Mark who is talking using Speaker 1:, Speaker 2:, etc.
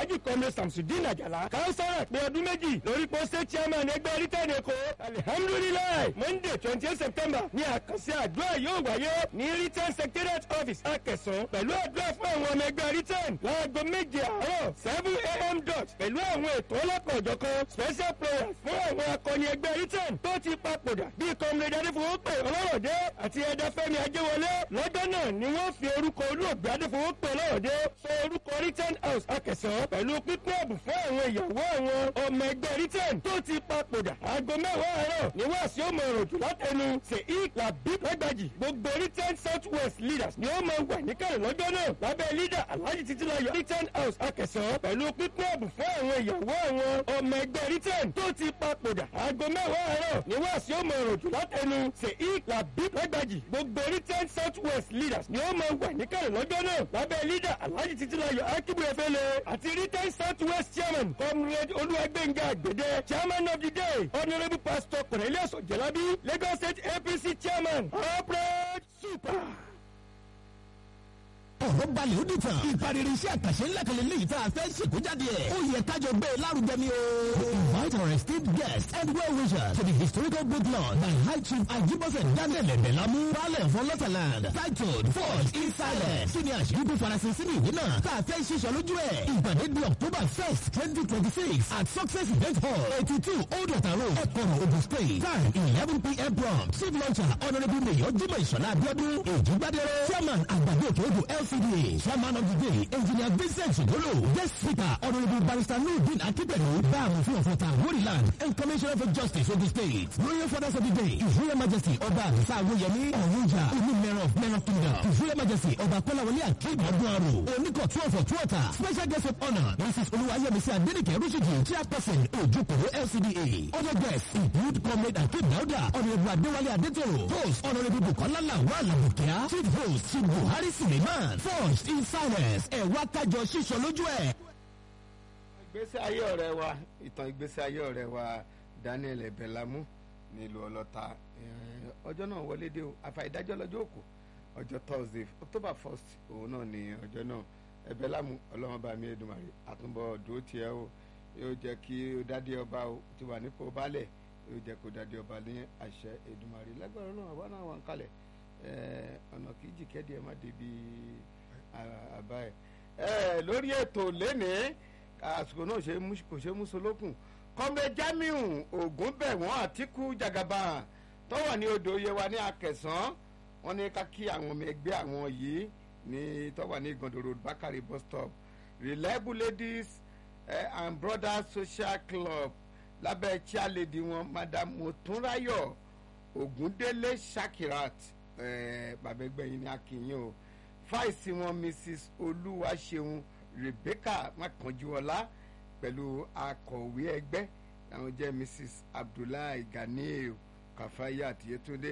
Speaker 1: alhaji kọ́mi samsudin ajala kánsárà pé ọdún méjì lórí pósẹ́ chairman ẹgbẹ́ rítẹ́ẹ̀dì èkó alihamudulilayi monday twenty eight september ní àkànṣe àdúrà yóò wáyé ní return secretariat office akẹsàn pẹ̀lú àdúrà fún àwọn ọmọ ẹgbẹ́ return láago méje àárọ̀ seven a.m. dot pẹ̀lú àwọn ètò ọlọ́kọ̀ọ́jọ̀kan special prayers fún àwọn akọni ẹgbẹ́ return tó ti papòdà bíi comrade adéfowópè ọlọ́rọ̀dé àti ẹ̀dá fẹ́mi ajéwọlé lọ́jọ́ náà ni wọ́n fi orúkọ olóògbé adéfowópè ọlọ́rọ̀dé sọ orúkọ return house akẹsàn pẹ̀lú pípín ẹ̀bùn fún àwọn ìyàwó àwọn ọmọ ẹgbẹ́ return tó ti papòdà aago mẹ́wàá àárọ̀ ni wọ́n sì ó mọ òròjù látẹnu sheik labib lágbàjì gbogbo return south west leaders ni ó máa wà níkàlẹ̀ lọ́jọ́ náà lábẹ́ leader alhaji titilayo return house akẹsàn pẹ̀lú pípín ẹ̀bùn fún àwọn ìyàwó àwọn ọmọ ẹgbẹ́ return tó ti papòdà aago mẹ́wàá àárọ̀ ni wọ́n sì ó mọ òròjù látẹnu sheik labib lágbàjì gbogbo return south west leaders ni ó máa wà níkàlẹ̀ lọ́jọ́ náà lábẹ́ leader alhaji titilayo akibu efele àti return south west chairman comrade olúwàgbẹ̀ngà àgbẹ̀dẹ chairman of the day honourable pastor cornelius ojelabi lagos state apc chairman operate super
Speaker 2: ọ̀rọ̀ balẹ̀ ó dìtàn. ìpariri iṣẹ́ àkàṣe ńlá kan lélẹ́yìí tá a fẹ́ ṣèkójáde ẹ̀. ó yẹ kájọ gbé e lárugẹ ni o. we invite our esteemed guests and well wishers to the historical book launch by high chief ajibose daniel ebelamu baálẹ̀ for lọ́tàland titled forged in silence. kí ni àṣírí tó farasin sínú ìwé náà tá a fẹ́ ṣiṣọ́ lójú ẹ̀. ìpàdé di october first twenty twenty six at success event hall eighty two old water road ẹ̀kọ́rọ̀ ogun state time eleven pm prompt chief launcher honourable mayor jimoh ìṣọ̀lá abiodun èjìgbádẹ́rẹ́ chairman àgbàdo òkè odò lcda chairman of the day engineer vincent sogolo guest speaker honourable barrister nurdin akipẹ̀lú báàmù fún ọ̀fọ̀ta woriland and commissioner for justice ogun state royal fathers of the day his royal majesty ọba àdìsá awóyẹmí ọ̀rúnjà onímẹ̀rọ̀ of men of kingdom his royal majesty ọba kọ́láwọlé akeem ọdúnarò oníkọ̀ two of ọ̀túọ̀tà special guest of honour mrs olúwayẹmísí adénìkẹ́ rúṣìjì chairperson ojúkòrò lcda other guests include comrade akeem dauda honourable adéwálé adétòrò host honourable bukola lawal abukia chief host chief buhari suleiman forged in silence ẹ̀wá kájọ ṣíṣọ lójú ẹ̀.
Speaker 3: ìgbésí ayé ọ̀rẹ́ wa ìtàn ìgbésí ayé ọ̀rẹ́ wa daniel ebelamu nílùú ọlọ́ta Eh, ọjọ́ náà wọlé dé o àfàìdájọ́ lọ́jọ́ òkú ọjọ́ thursday october first òun náà ni ọjọ́ náà ebelamu ọlọ́run bá mi Èdùmàrè àtúbọ̀ dúró tiẹ̀ o yóò jẹ́ kí ó dádé ọba o ti wà nípò baálẹ̀ yóò jẹ́ kó dádé ọba ní àṣẹ Èdùmàrè lágbára náà àwa náà wà ń kalẹ̀ Eh, ọ̀nà kì í jìkẹ́dì ẹ̀ má débi àbá ẹ̀ ẹ lórí ètò lénìí àsìkò náà ṣe mú- kò ṣe mú solókùn kọ́mẹ jamiu ògúnbẹ̀wọ̀n àtìkú jagaba tó wà ní odò yewa ní akẹsàn wọn ní ká kí àwọn ọmọ ẹgbẹ́ àwọn yìí ní tó wà ní ìgàndò road bakari bus stop reliable ladies eh, and brothers social club lábẹ́ chairlady wọn madam motunrayo ògúndélé shakirat eh, bàbá ẹgbẹ́ yìí ní akínyìn o fáìsì wọn mrs olúwaṣeun rebecca makanjuọlá pẹ̀lú akọ̀wé ẹgbẹ́ àwọn jẹ́ mrs abdullahi ganiel kafayat yetunde